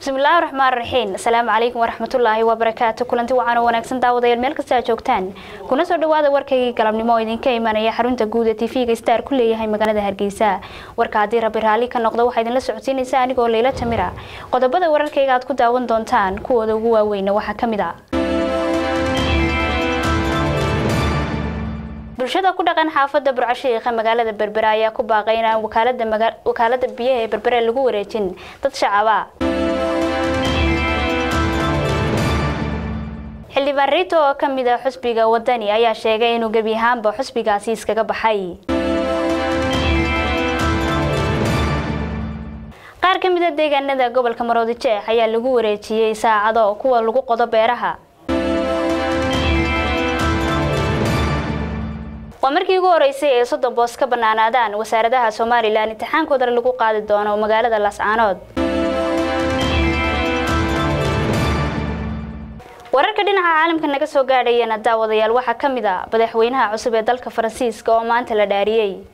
bismillaahi raxmaan raxiim asalaamu calaykum waraxmatullaahi wabarakaatu kulanti wacan oo wanaagsan daawadayaal meel kasta aad joogtaan kuna soo dhawaada warkaygii galabnimo oo idinka imanaya xarunta guud ee tv-ga star ku leeyahay magaalada hargeysa warka haddii rabbi raalli ka noqdo waxaa idinla socodsiinaysa anigoo leyla tamira qodobada wararkayga aad ku daawan doontaan kuwooda ugu waaweyna waxaa ka mid a bulshada ku dhaqan xaafada burcashiiqa magaalada berbera ayaa ku baaqay inaan wakaalada biyaha ee berbere lagu wareejin dad shacaba xildhibaan riito oo ka mid a xusbiga wadani ayaa sheegay inuu gebi ahaanba xusbigaasi iskaga baxay qaar ka mid a deegaanada gobolka maroodi jeex ayaa lagu wareejiyey saacado kuwa lagu qodo beeraha waa markii ugu horeysay ee soddon boos ka banaanaadaan wasaaradaha somalilan imtixaankooda lagu qaadi doono magaalada laascaanood wararka dhinaca caalamka naga soo gaadhayana daawadayaal waxaa ka mid a madaxweynaha cusub ee dalka faransiiska oo maanta la dhaariyey